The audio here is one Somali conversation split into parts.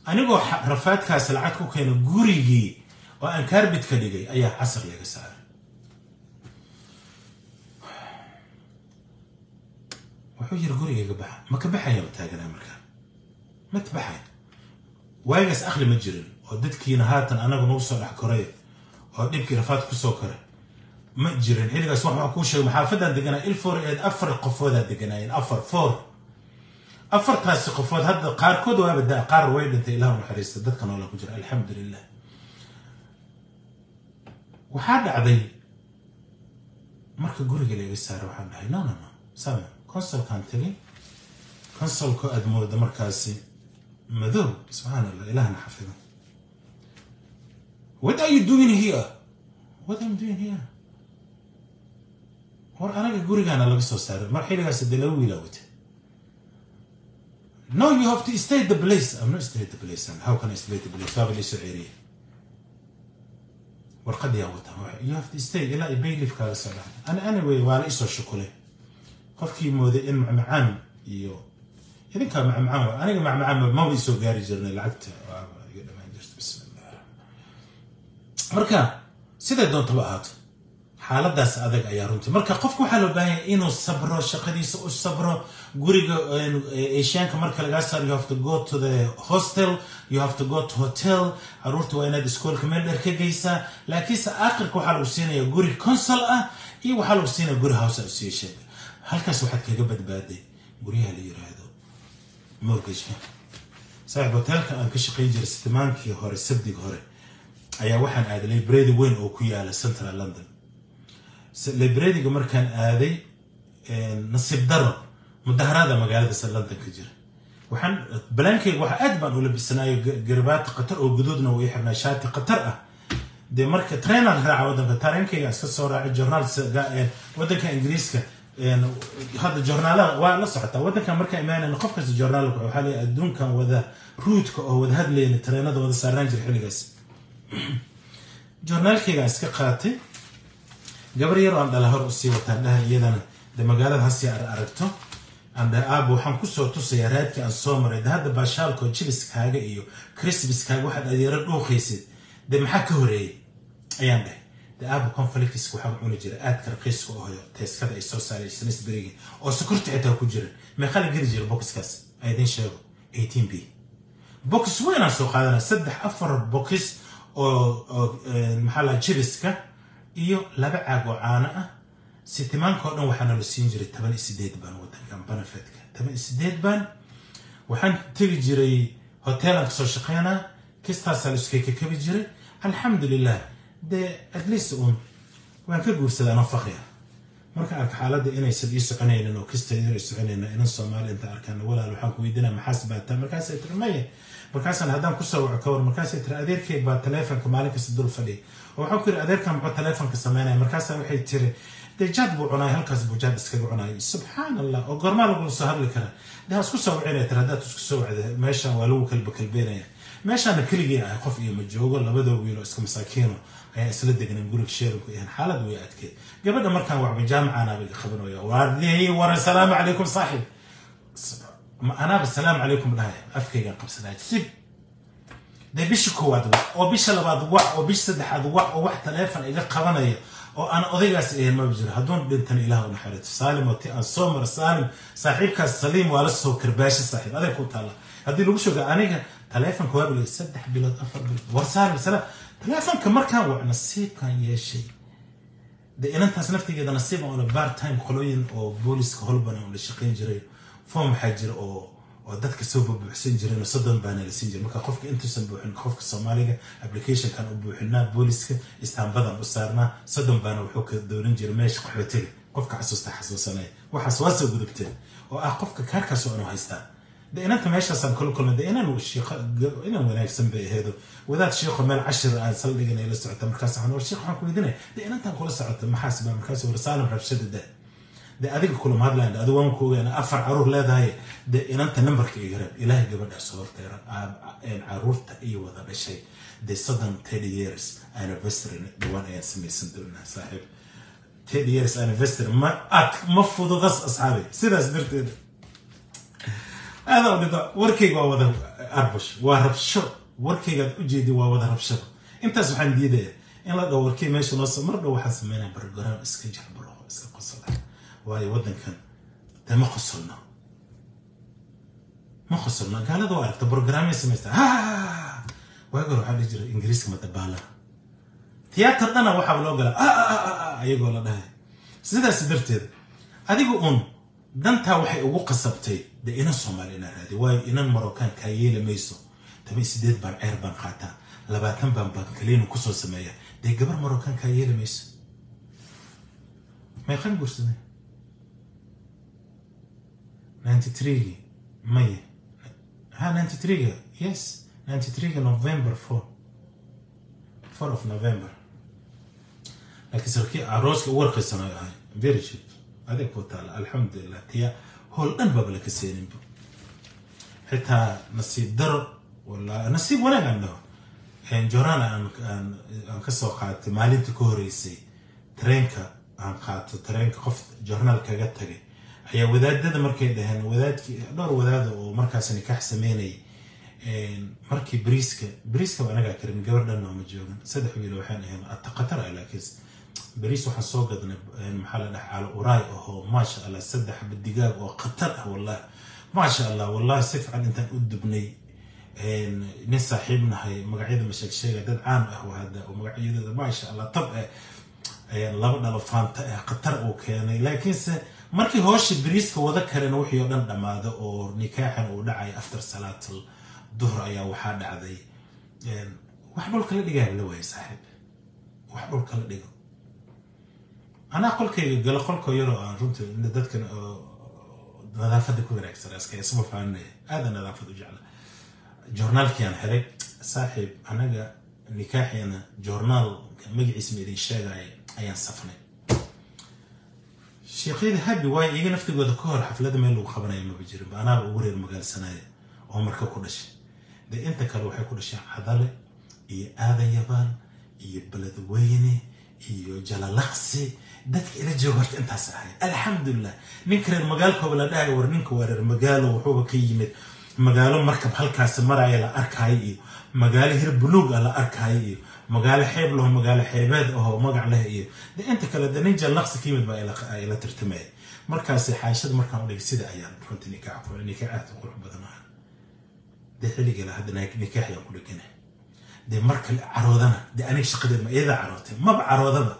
anigoo rafaadkaas lacag ku keena gurigii oo aan kaarbid ka dhigay ayaa casar laga saaray wuxuu yiri gurigayga baxa ma ka baxaya ma taaganaa markaa ma tabaxay waagaas akhli ma jirin oo dadkiina haatan anagu nagu soo dhex koray oo dhibkii rafaad kusoo koray ma jirin xilligaas wax waxaa kuu sheegay maxaafadan deganaa ilfor eed afar qofoodaa deganaayeen afar four afartaasi qofood hadda qaarkood waaba daa qaar way dhintay ilaah naxariista dadka noola ku jira alxamdu lilah waxaa dhacday marka guriga laga saaray waxaan dhahay no no no sama consolkaan tegay consolko aad mooda markaasi madow subxaan allah ilahna xafido what are you doing here what am doing here war anaga gurigaana laga soo saaray mar xilligaas dee laba wiilaa wata no you have to stay the place i'm not stay the place and how can i stay the place waaba liisoo ceeriye warqadii aan wata you have to stay ilaa i bayliif kaaga soo dhacay ana anyway waa la isoo shukulay qofkii mooday in macmacaan iyo idinkaa macmacaan waa aniga macmacaan maba isoo gaari jirnay lacagta iga dhamaan jirta bismillah marka siday doontaba ahaato xaaladaas adag ayaa runtii marka qofka waxaa loo baahan yahay inuu sabro shaqadiisa u sabro guriga eshiyaanka marka lagaa saaro you have to go to the hostel you have to go to hotel caruurta waa inaad iskoolka meel dheer ka geysaa laakiinse aakhirka waxaa lagu siinaya guri consul ah iyo waxaa lagu siinaya guri house association halkaas waxaad kaga badbaaday guryaha la yiraahdo mortgageka saaxiib hotelka aan ka shaqayn jiray sitimaankii hore sabdiga hore ayaa waxaan aaday library weyn oo ku yaala central london librariga markaan aaday nasiib daro mudaharaada magaalada london ka jira waxaan balaankeyga waxa aad baan ula bisanaayo garabaati qatar oo guduudna uu ii xirnaa shaati qatar ah dee marka trainer raaca waddanka tareenkeyga iska soo raacay journaal waddanka ingiriiska hadda journaalaha waa la socotaa waddankan markaa imaanayna qof kasta journaalka waxaa leeyahay adduunkan wada ruudka oo wada hadlayna tareenada wada saarnaan jira xilligaas journaalkeygaan iska qaatay gabar yar oo aan dhala hor usii wataan dhaha iyadana de magaalada hasii ar aragto aan dhaha aaba waxaan kusoo tusayaa raadkii aan soo maray de hadda baashaalkoo jibiskaaga iyo christmaskaaga waxaad adeero dhuuqaysid de maxaa ka horeeyey ayaan dhahay de aaba conflictiska waxaa cuni jira aadka raqiiska ohoyo teeskada ay soo saaray snisberigi oo sokorta xitaa ku jiran meeqa la geli jira bokiskaas aydin sheego eighteen b bokis weynaan soo qaadanaa saddex afar bokis oo maxaa laha jibiska iyo laba caag oo caano ah sitimaanka oo dhan waxaana la siin jiray toban iyo sideed baan wadankan benefetka toban iyo sideed baan waxaan tegi jiray hoteelaan kasoo shaqeynaa kistaasaa la iskakakabi jiray alxamdulilah dee at least uun waan ka guursadaa anoo fakriya marka arka xaaladda inaysan ii soconaynin oo kista inay soconayna inan soomaali inta arkaan walaal waxaan ku weydiinaa maxaas baataa markaasay tiri maya markaasaan haddaan kusoo waco ka war markaasay tiri adeerkeyg baa taleefonka maalin kasta dul fadhiya oo waxaan ku yiri adeerkan muxuu taleefonka sameynaya markaasaa waxay tiri dee jaad buu cunaay halkaas buu jaad iskaga cunaay subxaan allah oo goormaa lagula soo hadli karaa dee ha isku soo wacinaya tiri haddaad isku soo wacda meeshaan waa lagu kalba kalbeenaya meeshaana keligii ahay qof iyo ma joogo labadoo wiiloo iska masaakiino ayaa isla degnayn guriga sheerinku yahan xaalad way adkeed gabadha markaan wacba jaamicanaaba iga qabanaya waardihi war asalaamu calaykum saaxib anaaba salaamu calaykum dhahaya afkaygaan qabsanaya sib dee bisha koowaad wac oo bisha labaad wac oo bisha saddexaad wac oo wax taleefon iga qabanaya oo aan odaygaas ahayn maba jiro hadduun dhintan ilaah u naxariito saalim oo ti aan soo mara saalim saaxiibkaas saliim waa la soo karbaashi saaxiib adeeg ku taalla haddii lagu shoga aniga taleefonka waa bilay saddex bilood afar bilood war saalim salaam taleefonka markaan wac nasiibkaan yeeshay de inantaas naftigeeda nasiib aan bar time qolooyin oo booliska holban aan la shaqayn jiray form waxaa jira oo oo dadka soo buuxsan jireen soddon baana la siin jiray marka qofka intuusan buuxin qofka soomaaliga applicationkan u buuxinaa booliska istaambadan u saarnaa soddon baana wuxuu ka doonan jiray meesha qaxootiga qofka xasuusta xasuusanaya waxaas waa soo gudubteen oo ah qofka kaarkaas oo anu haystaa de inanta meeshaasaan kula kulmay de inan shiiqo inan wanaagsan bay aheedo wadaad shiiqo meel cashir aan saldhiganay la socota markaas waxaan war shiiq waxaan ku weydiinaya de inantaan kula socota maxaas baa markaas war saalim rabshada da de adiga kulama hadlayan adigu waan ku ogaana afar caruur leedahay de inanta nambarka iga reeb ilaahay gabadhaas horteera caruurta iyo wada dhashay de soddon thirty years anniversary dhawaan ayaan samaysan doonaa saaxiib thirty years anniversary ma ad ma fududas asxaabi sidaas darteeda aada dhida warkayga waa wada arbush waa rabsho warkaygaad u jeedi waa wada rabshada intaas waxaan diidaya in la dhaho warkay meesha noo mar dhow waxaan sameynaya barogaraam iska jarbaro iska qosla waayo waddankan dee ma qosolno ma qosolno gaalada waa aragta brogaraamay samaysta ha waagi hore waxaa dhihi jira ingiriiska madabaala tiyaatar dhana waxaa loo galaa ayagoo la dhahay sidaas darteed adiga uun dantaa waxay ugu qasabtay dee inan soomaali inaa raadi waayo inan marocaan kaa yeeli mayso toban sideed baan ceer baan qaataa labaatan baan bankaliinu kusoo sameeya dee gabar marocaan kaa yeeli mayso meeqan guursaday ninety threegi maye ha ninety threega yes ninety threega november four four of november laakiin sarkii arooska ugu warqaysanayo ahay very cheap adeeg ku taala alxamdulilah tiya howl dhan baba laka seeninba xitaa nasiib daro wala nasiib wanaag aan dhaho jorana aan ka soo qaatay maalinta ka horeysay tareenka aan qaato tareenka qof jornaal kaga tagay ayaa wadaadada markay dhaheen wadaadkii dhowr wadaada oo markaas nikaax sameynayay markii bariiska bariiska ba anagaa karin gabar dhan nooma joogan saddex wiil waxaan ahayn ataqatar ah laakiin bariis waxaan soo gadnay maxaa la dhaha calo uraay ahoo maasha allah saddex digaag oo khatar ah wallahi maasha allah wallahi si fiican intaan u dubnay nin saaxiib nahay magacyada masheeg sheega dad caan ah hadda oo magacyadooda maasha allah tab ah laba dhalo faanta ah khatar uu keenay laakiinse markii hoosha bariiska wada karena wixii oo dhan dhammaado oo nikaaxan uu dhacay after salaatul duhr ayaa waxaa dhacday wax dhulka la dhigaa la waayay saaxiib wax dhulka la dhigo anaa qolkayga galo qolkoo yaroo aan runtii dadkan nadaafadda ku wanaagsan iska isma faaninaya aada nadaafad u jecla joornaalkii aan helay saaxiib anaga nikaaxiina joornaalka magaciisa ma idin sheegaya ayaan safnay sheekhyada habi waayo iyaga naftigooda ka hor xaflada meel lagu qabanaya maba jirin anaaba ugu reer magaalsanaya oo marka ku dhashay dee inta kale waxay ku dhasheen cadale iyo aadayabaan iyo beledweyne iyo jalalaqsi dadka ila jooga horta intaas ahay alxamdulilah ninka reer magaalkooba la dhahayo war ninka waa reer magaalo wuxuuba ka yimid magaalo markab halkaasi maraya la arkaayo iyo magaalo hir buluug ah la arkaayo iyo magaalo xeeb laho magaalo xeebeed ahoo magac leh iyo de inta kale de nin jallaqsi ka yimid baa ila tartamaya markaasi xaashada markaan udhigay sida ayaan runtii nikaax ku nikaax aad u qurux badan aha dee xilligala hadda nikaax ayaan ku dhegana dee marka caroodana dee aniga shaqadeed ma iyada carootay maba caroodaba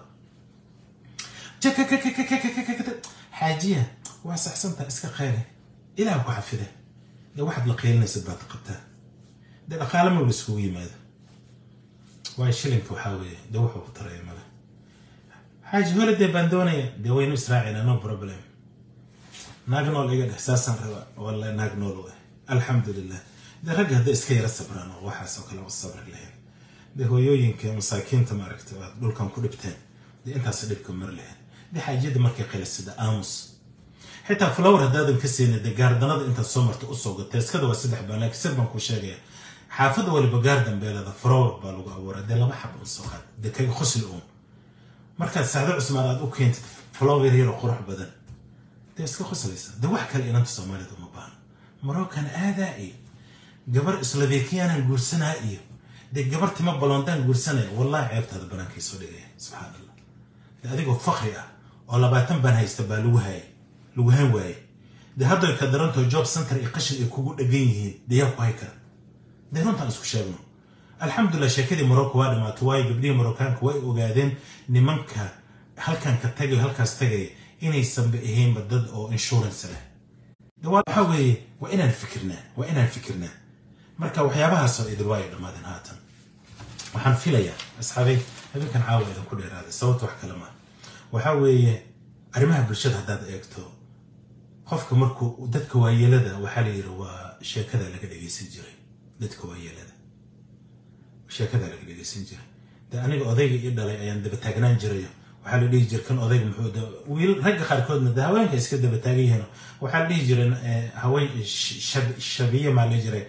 xaajiya waa saxsantaa iska qayli ilaah ku xafide dee waxaad la qeylinaysid baad qabtaa dee dhaqaale maba iskugu yimaado waayo shilinka waxaa weeye dee wuxuu ku taraya male xaaji holiday baan doonaya dee waynu israacina no problem naag nool iga dheh saasaan rabaa wallahi naag nool u ah alxamdulilah dee ragga hadday iska yara sabraan oo waxaasoo kale u sabri lahayn dee hooyooyinka masaakiinta maaragta aad dhulkan ku dhibteen dee intaas dhibka mar lahayn dee xaajiyada markay qaylisada aamus xitaa flower haddaadan ka siinin dee gaardanada intaad soo marta usoo gata iskada waa saddex baan laakiin sir baan kuu sheegaya xaafadda waliba gaar dambeelada flower baa lagu abuuraa dee laba xab un soo qaad dee kaga khusli uun markaad saacdo cusmaan aad u keentid flower yaroo qurux badan dee iska khuslaysa dee wax kale inanta soomaalida uma baahno marookan aadaa iyo gabar islavekiyanan guursanaa iyo dee gabar tima balondaan guursanaya wallahi ceebtaada banaankay soo dhigaya subxaan allah dee adigoo fakri ah oo labaatan baan haysta baa lagu haayay lagu han waaye dee hadday ka darantoo job center iyo qashin ay kugu dhegan yihiin dee yaa ku hay kara dee runtaan isku sheegno alxamdulilah sheekadii morocco waa dhamaatay waayo gabdhihii moroccaanka way ogaadeen nimanka halkan ka tagay halkaas tagaya inaysanba ahaynba dad oo insurance leh waxaa weeye waa inaan fikirnaa waa inaan fikirnaa marka waxyaabahaasoo idil waa ay dhammaadeen haatan waxaan filayaa asxaabay habeenkan caawa idin ku dheeraaday sababta wax kale maa waxaa weeye arrimaha bulshada haddaad eegto qofka markuu dadka waayeelada waxaa la yidhi waa sheekada laga dhegeysan jiray dadka waayeelada sheekada laga dhegeysan jiray de aniga odayga ii dhalay ayaan daba taagnaan jirayo waxaa la dhihi jira kan odayga muxuu wiil ragga qaarkoodna de haweenka iska daba taagan yihiin waxaa la dhihi jiray haween shabiye maa la jiray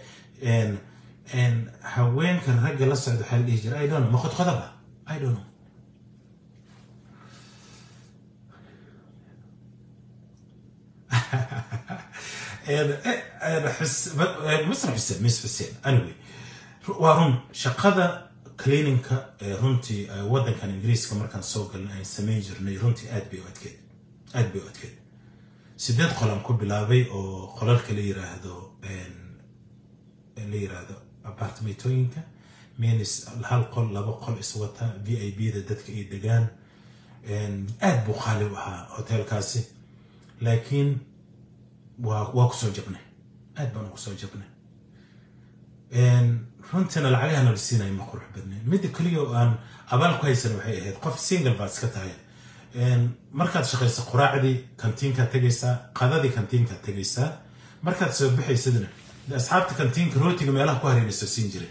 haweenka ragga la socda waxaa la dhihi jiray i don't know ma qodqodaba i don't know misr xuseen mis xuseen anyway waa run shaqada cleaninka runtii waddankan ingiriiska markaan soo galnay aan samayn jirnay runtii aad bay u adkeed aad bay u adkeed sideed qolaan ku bilaabay oo qolalka la yiraahdo la yiraahdo apartmentooyinka means hal qol laba qol iswata v i b da dadka ay degaan aad buu qaali u ahaa hoteelkaasi laakiin waa waa kusoo jabnay aad baan kusoo jabnay runtiina lacagahana la siinaya ma qurux badnayn midda keliya oo aan abaal ku haysan waxay ahayd qof single baad iska tahay markaad shaqayso quraacdii kantiinkaad tegaysaa qadadii kantiinkaad tegaysaa markaad soo baxaysadna de asxaabta kantiinka rootiga meelaha ku hareynayso siin jiray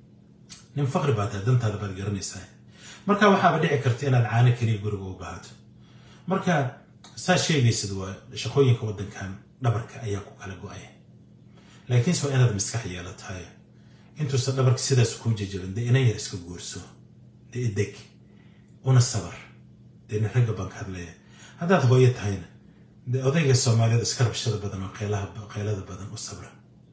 nin faqri baa tahay dantaada baad garanaysaa marka waxaaba dhici karta inaad caano keliya guriga u baahato marka saa sheegaysad waa shaqooyinka waddankan dhabarka ayaa ku kala go-aya laakiinse waa inaad maskax yeelatahay intuusan dhabarka sidaas kuu jajabin dee ina yar iska guurso dee ideg una sabar dee nin ragga baan ka hadlaya haddaad hooyo tahayna dee odayga soomaaliyada iska rabshada badan oo qaylada badan u sabra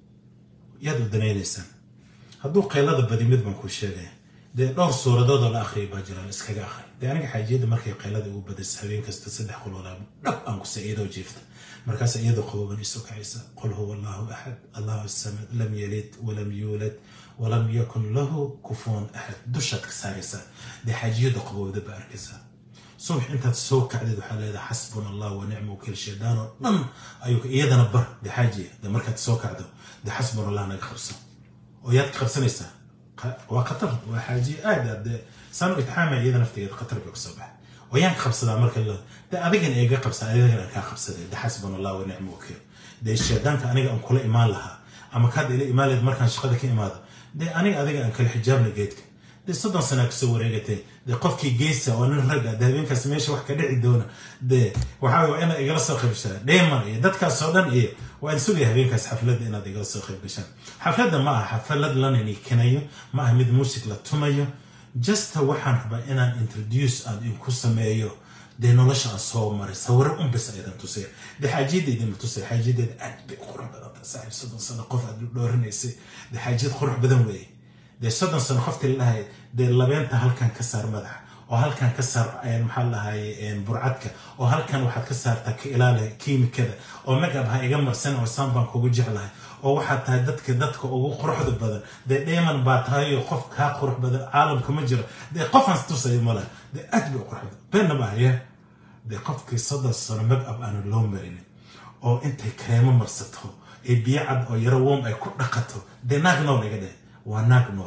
yaad u danaynaysaan hadduu qaylada badi mid baan kuu sheegaya dee dhowr suuradood oo la akhriyay baa jiraan iskaga akhri dee aniga xaajiyadda markay qaylada ugu badaysa habeen kasta saddex qoloodaa dhab aan kusa iyadoo jiifta markaas iyadoo qaboban isu kacaysa qul huwa allahu axad allahu samad lam yalid walam yuulad walam yakun lahu kufuwan axad dushaad ka saaraysaa dee xaajiyadda qabowda baa arkaysaa subax intaad soo kacdeed waxaa leedahay xasbuna allah wa nicma wakiil shaydaan oo dhan ayuu iyadana bar dee xaajiya dee markaad soo kacdo dee xasbuna allah naga qabso oo yaad ka qabsanaysaa waa khatar waa xaajiye aad aad dee sanu itxaama iyada naftigeeda khatar bay kusoo baxay wayaan ka qabsadaa marka la dee adigan iga qabsa adigan aan kaa qabsaday dee xasbuna allah wa nicma wakiil dee shaydaanka aniga aan kula imaan lahaa ama kaad ila imaan lahayd markaan shaqada ka imaado dee aniga adiga aan kala xijaabna geedka dee soddon sanaa kasoo wareegatay dee qofkii geysa oo nin ragga dee habeenkaas meesha wax ka dhici doona dee waxaa waa inaad igala soo qayb gashaan dheeman iyo dadkaasoo dhan iyo waan sugaya habeenkaas xafladda inaad igala soo qayb gashaan xafladda ma aha xaflad lana nikinayo ma aha mid muusig la tumayo justa waxaan rabaa inaan introduce aan inku sameeyo dee nolosha aan soo maray sawiro unbas aydan tusaya dee xaajiyadeeda ma tusaya xaajiyadeeda aad bay u qurux badan tahay saaxiib soddon sano qof aad dhoorinaysay dee xaajiyad qurux badan weeye dee soddon sano qoftii la dhahay dee labeenta halkan ka saar madaxa oo halkan ka saar maxaa lahaye burcadka oo halkan waxaad ka saartaa ka ilaali kiimikada oo magab ha iga marsan oo saan baan kugu jeclahay oo waxaad tahay dadka dadka ugu quruxda badan dee dheeman baa tahay oo qof kaa qurux badan caalamka ma jiro dee qofaan tusaya ma laha dee aad bay u qurux badan beenna ma haya dee qofkii soddon sano magab aanu loo marinin oo intay kareemo marsato ee biyo cad oo yaro woom ay ku dhaqato dee naag nool iga dheh waa naag nool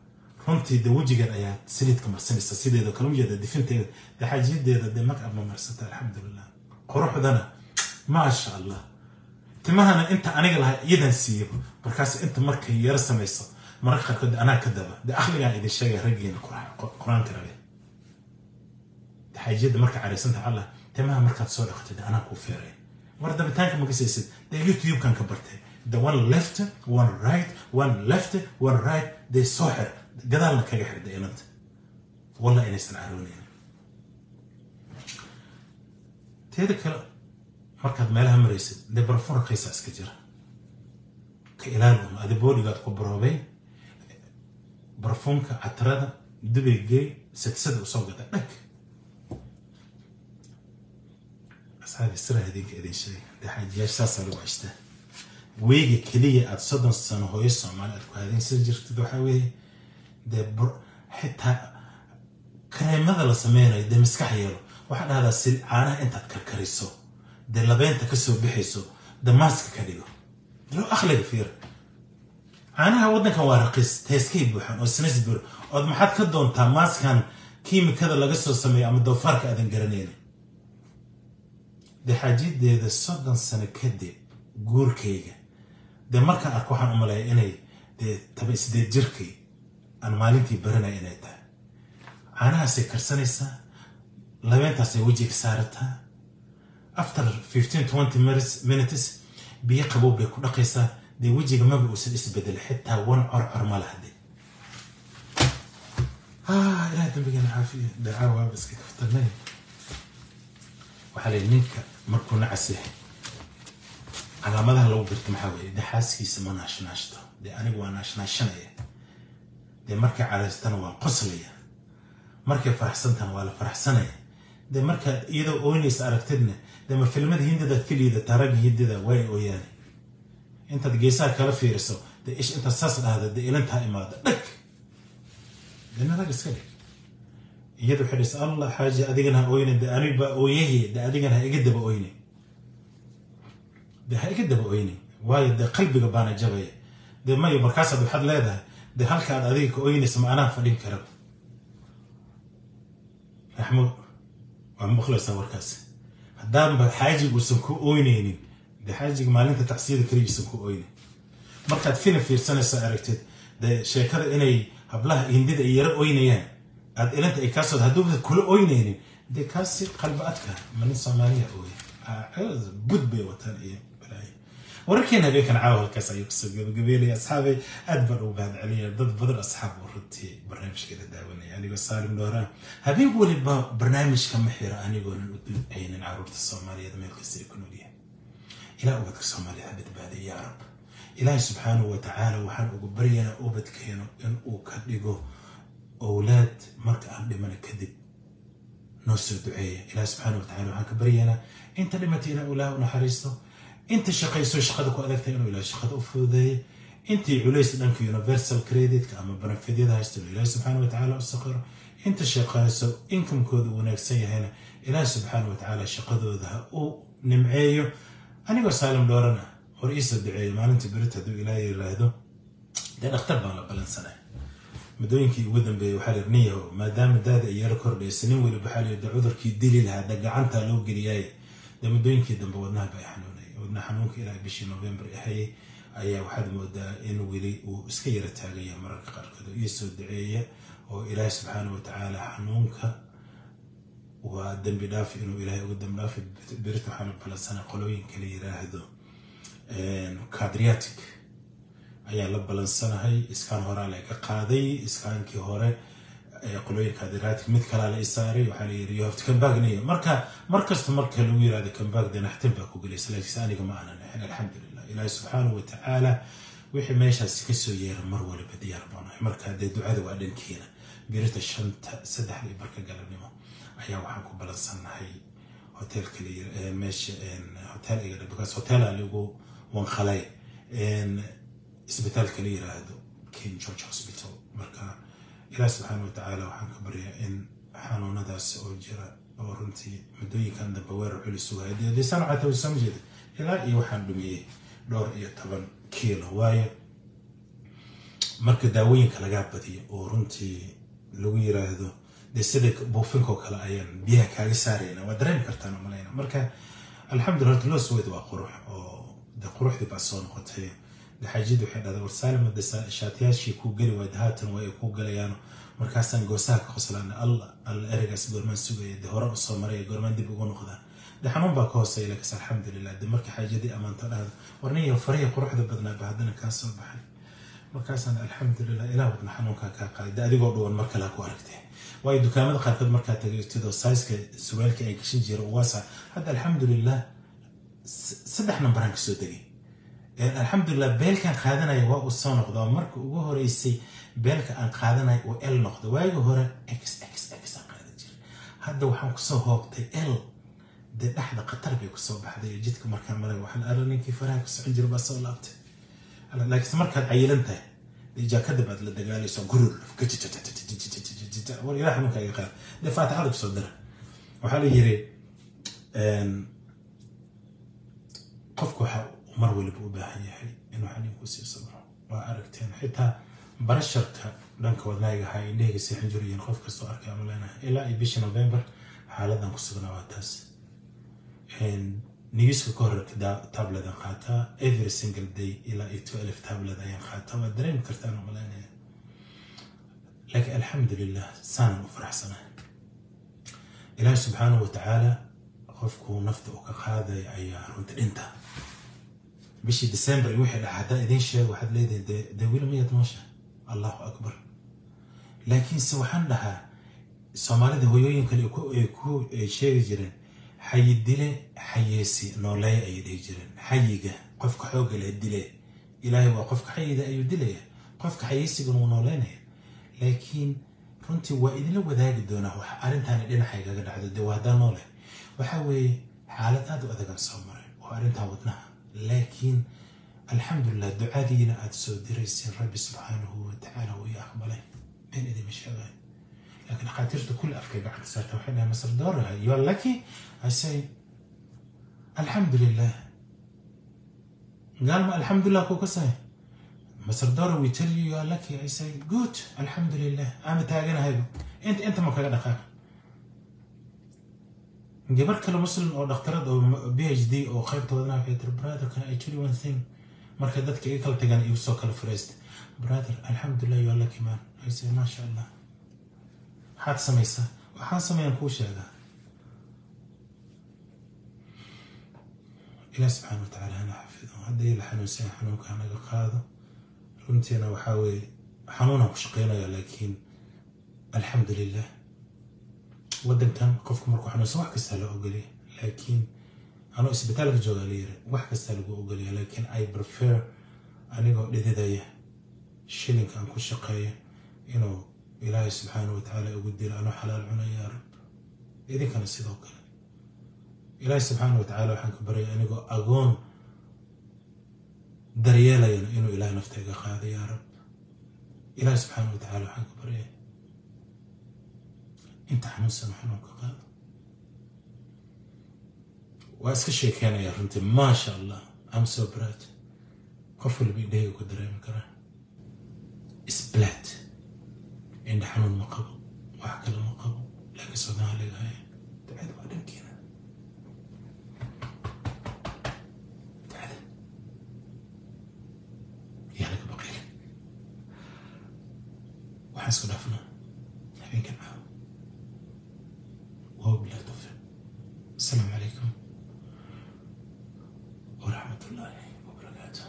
runtii de wejigeed ayaa saliidka marsanaysa sideeda kala ujeeda difinteeda dee xaajiyadeeda dee magab ma marsata alxamdulilah quruxdana maasha allah timahana inta aniga lahay iyadan siiyo markaas inta markay yaro samayso mararka qaarkood anaa ka daba dee akhligaan idin sheegaya raggeena qur-aanka rabe xaajiyadda marka caraysanta allah timaha markaad soo dhaqatay dee anaa kuu feeray war dabitaanka ma gasaysid dee youtube-kan ka bartay the one left one right one left one right dee soo xir gadaalna kaga xirda inanta walla inaysan caroonaynin teeda kale markaad meelaha maraysid dee barafun raqiisa iska jira ka ilaali un adi booligaad ku baroobay barafunka catarada dubay gey sadsada usoo gada dhag asxaabi sira idinka idin sheega dee xaajiyaasha saasaa lagu cishtaa weega keliya aad soddon sano hooyo soomaali aad ku haadaysan jirtid waxaa weeye dee xitaa kareemada la sameynayo dee maskax yeelo waxaa dhahdaa sil caanaha intaad karkariso dee labeenta kasoo bixayso dee maaska ka dhigo loo akhliga fiir caanaha waddankan waa raqiis teeskay buuxan oo sinas buur ood maxaad ka doontaa maaskan kiimikada laga soo sameeyo ama doofaarka aadan garanaynin dee xaajiyadeeda soddon sano kadib guurkayga dee markaan arko waxaan u maleeya inay dee taba sideed jirkay aan maalintii baranaya inay tahay caanahaasay karsanaysaa labeentaasay wejiga saarataa after fifteen twenty minutes biyo qabow bay ku dhaqaysaa dee wejiga maba uusan isbedelay xitaa wan corcor ma laha dee ilaah dambigeena caafiya dacaa waaba iska kaftanay waxaa lay ninka markuu nacas yahay calaamadaha lagu garto maxaa weeye dee xaaskiisa ma naashnaashto dee anigu waa naashnaashanaya dee markay cadaystana waan qoslaya markay faraxsantana waa la faraxsanaya dee markaad iyadoo ooynaysa aragtidna dee ma filmada hindidaad ka liidata ragga hindida way ooyaane intaad geesaha kala fiiriso dee ish intaad saas dhahda dee ilintaa imaada dhag deena rag iska dhig iyadu waxay dhis allah xaaji adigana ha oyne dee anigu baa ooyaye dee adigana ha iga daba oyne dee ha iga daba oyne waayo dee qalbiga baana jabaya dee mayo markaasaad waxaad leedahay dee halkaad adiga ka oynaysa ma anaa fadhin kara raxmo waa maqlaysaa warkaas haddaanba xaajiga uusan ku oynaynin dee xaajiga maalinta tacsiyada keligiisan ku oynin markaad filim fiirsanaysa aragtid dee sheekada inay hablaha hindida ay yaro oynayaan aad ilinta ay kaasoo hadduuba kula oynaynin dee kaasi qalbi adka ma nin soomaaliya ooya bud bay wataan iyo balaayo wararkeena habeenkan caawa halkaas ayuu kasoo gabagabeelaya asxaabay aad baan ugu mahad celinayaa dad badan asxaab oo runtii barnaamijkeeda daawanaya anigoo saalim dhooraan habeen weliba barnaamijka ma xiro anigoonan u ducaynin caruurta soomaaliyeed meel kasta ay ku noolyahay ilaa ubadka soomaaliya ha badbaadiya yaa rab ilaahi subxaanahu wa tacaala waxaan ugu baryaynaa ubadkeeno in uu ka dhigo owlaad marka aan dhimana kadib noo soo duceeya ilaahi subxaanahu wa tacala waxaan ka baryaynaa inta dhimatay inaa ilaah u naxariisto inta shaqayso shaqada ku adagtay inuu ilaah shaqada u fududeeyo intii culays dhanka universal creditka ama banafedyada haysta inuu ilaahi subxaana wa tacaala u saqiro inta shaqayso inkamkooda wanaagsan yahayna ilaahi subxaana wa tacaala shaqadooda ha u nimceeyo anigoo saalim dhoorana hor iisoo duceeyo maalinta berita hadduu ilaah yiraahdo dee dhakhtar baan la balansanay muddooyinkii ugu dambeeyey waxaa la nin yahow maadaama daada ay yaro kordhaysa nin weliba waxaa la yidhi cudurkii dili lahaa dee gacantaa loo geliyaaye dee muddooyinkii dambe wadnaha bay xanuunay wadna xanuunka ilaa bishii november ahayay ayaa waxaad moodaa in weli uu iska yara taagaya mararka qaarkood oo ii soo duceeya oo ilaahi subxaana wa tacaala xanuunka waa dembi dhaaf inuu ilaahay uga dembi dhaafi berita waxaa la balansanay qolooyinka la yiraahdo cadriatic ayaa la balansanahay iskaan horaa laga qaaday iskaankii hore qolooyinka cadriatic mid kalaa la isaaray waxaa la yiri yohafta kambagniyo marka markasta marka lagu yirahdo kambag de naxtin baa ku gelaysa laakiinse aniga ma aanan ahayn alxamdulilah ilaahi subxaanahu wa tacaala wixii meeshaasi kasoo yeera mar waliba diyaar baanahay marka dee ducada waa dhankiina birita shanta saddexda iyo barka galabnimo ayaa waxaan ku balansannahay hotelka meesha hotel iga because hotela lagu wanqalay isbitaalka la yiraahdo king george hospital marka ilaah subxaana wa tacaala waxaan ka baryaa in xanuunadaasi oo jira oo runtii muddooyinkan dambe weerar culi sugaya dee lisaan waxaa tawisama jeeda ilaa iyo waxaan dhumiyey dhowr iyo toban kiilo waayo marka daawooyinka lagaa badiyo oo runtii lagu yiraahdo dee sida buufinkoo kale ayaan biyaha kaaga saarayna waa dareemi kartaan oo malayna marka alxamdulillah horta loo suweyd waa qurux oo dee quruxdii baa soo noqotay xaajid waxay dhahday war saalima de shaatiyaashii kuu geli waayed haatan waa ay kuu galayaan markaasaan goosaha ka qoslaana alla alla ereygaas goormaan sugaya de hore usoo maraya goormaan dib ugu noqdaa de xanuun baa ka hooseeya laakiinse alxamdulilah de marka xaajadii ammaanto dhahda warniyo farihii quruxda badnaa ba haddana kaa soo baxay markaasaan alxamdulilah ilaah wadna xanuunkaa kaa qaaday de adigoo dhuwan mar kale ha ku aragtee waayo dukaamada qaarkood markaa tagaytidoo saiska surwaalka ay gashan jira uwaasa hadda alxamdulilah saddex nambaraan kasoo degay alxamdulilah beelkaan qaadanaya waa uu soo noqdo marka ugu horeysay beelka aan qaadanaya uu l noqdo waagi hore x x x aan qaadan jiray hadda waxaan kusoo hoobtay l dee dhexda khatar bay kusoo baxday oo jidka markaan maray waxaan alla ninkii faraha ku socon jira baa soo laabtay laakiinse markaad cayilan tahay dee jaakada baad la dagaalayso gurur war ilaah xanuunka iga qaad dee faatixada kusoo dara waxaa la yiri qofku waxa mar waliba u baahan yahay inuu xaniinku sii sabro waa aragteen xitaa barasharka dhanka wadnaaga ahaa indhahayga seexan jirayiin qof kastoo arkay ama leenahay ilaa iyo bishii november xaaladan ku sugnaa waa taas nigiska ka horreebta tabletan qaataa every single day ilaa iyo twelve tablet ayaan qaataa waa dareemi kartaan oo malaynaya laakiin alxamdulilah saanan u faraxsanahay ilaahi subxaanahu wa tacaala qofku nafta uu ka qaadaya ayaa runta dhinta bishii december wixii dhaca haddaa idiin sheego waxaad leedihin dee weli miyaad noosha allahu akbar laakiinse waxaan dhahaa soomaalida hoyooyinkan ay ku sheegi jireen xayi dile xayeesi nooleeya ayay dhihi jireen xayiga qofka xoogga leh dile ilaahay waa qofka xayida ayuu dilaya qofka xayeysigana wuu nooleynaya laakiin runtii waa idinla wadaagi doonaa wax arrintaani dhinacaygaga dhacdo dee waa haddaa noole waxaa weeye xaalad aad u adagaan soo maray oo arrintaa wadnaha laakiin alxamdulilah ducadiina aad soo dirayseen rabbi subxaanahu watacaala wuu ii aqbalay been idima sheegay laakiin dhakhaatiirta kulli afkay gacanta saarta waxay dhahay masar doora you are lucky i say alxamdulilah قال ما الحمد لله كوكساي مصر دور we tell you you are lucky I say good الحمد لله أنا تاجنا هاي أنت أنت ما كذا دقائق جبر كلا مسلم أو دكتورات أو بي اتش دي أو خير تودنا في برادر كان I tell you one thing مركز دتك إيه كلا تجان يوسو كلا فريست برادر الحمد لله you are lucky man I say ما شاء الله حاد سميسا وحاد سمين كوش هذا ilaah subxaana watacaala hana xafido haddii la xanuunsan xanuunka hanaga qaado runtiina waxaa weeye xanuunaan ku shaqeynaya laakiin alxamdu lilah waddankan qofku markuu xanuunsan wax kastaa la ogoliya laakiin anuu isbitaalka joogaa la yiri wax kastaa lagu ogoliya laakiin i prefer anigoo dhididaya shilinka aan ku shaqeeyo inuu ilaahay subxaana watacaala ugu dilo anuu xalaal cunaya yaa rab idinkana sidoo kale ilaahi subxaana watacaala waxaan ka baryay anigoo agoon daryeelayana inuu ilaah naftayga qaado yaa rab ilaahi subxaana watacaala waxaan ka baryay inta xanuunsan xanuunka qaado waa iska sheekeynaya runtii maasha allah am so proud qof walba indhahayga ku dareemi karaa isblaad indha xanuun ma qabo wax kale ma qabo laakiin soomaaliga haya ducada waa dhankiina waxaan isku dhaafnaa habeenkan caawa waa bilaa tawfiiq asalaamu calaykum waraxmat ullaahi wabarakaatuh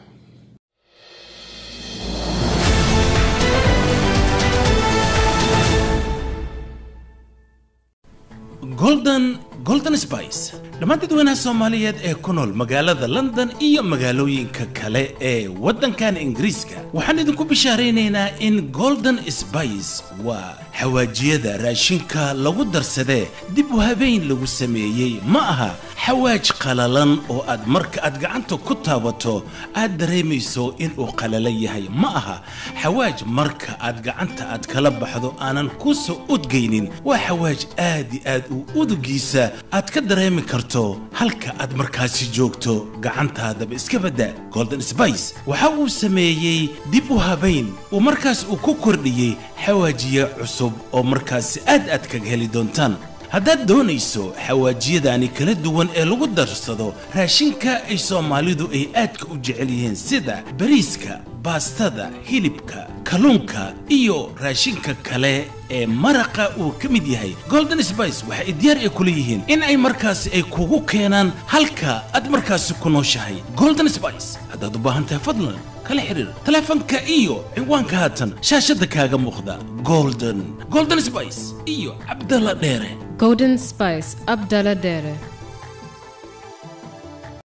golden golden spice dhammaan dadweynaha soomaaliyeed ee ku nool magaalada london iyo magaalooyinka kale ee waddankan ingiriiska waxaan idinku bishaaraynaynaa in golden spice waa xawaajiyada raashinka lagu darsadee dib u habeyn lagu sameeyey ma aha xawaaj qalalan oo aad marka aad gacanta ku taabato aad dareemayso inuu qalalan yahay ma aha xawaaj marka aad gacanta aad kala baxdo aanan ku soo udgaynin waa xawaaj aad i aad u udugiisa aad ka dareemi karto halka aad markaasi joogto gacantaadaba iska badda golden spice waxa uu sameeyey dib u habayn uu markaas uu ku kordhiyey xawaajiye cusub oo markaasi aad aad kaga heli doontaan haddaad doonayso xawaajiyadaani kala duwan ee lagu darsado raashinka ay soomaalidu ay aadka u jecel yihiin sida bariiska baastada hilibka kalluunka iyo raashinka kale ee maraqa uu ka mid yahay golden spice waxa ay diyaar ay kula yihiin in ay markaasi ay kugu keenaan halka aad markaasi ku nooshahay golden spice haddaad u baahan tahay fadlan kala xiriir taleefanka iyo ciwaanka haatan shaashadda kaaga muuqda golden golden spice iyo cabdalla dheere Golden Spice Abdallah Dere.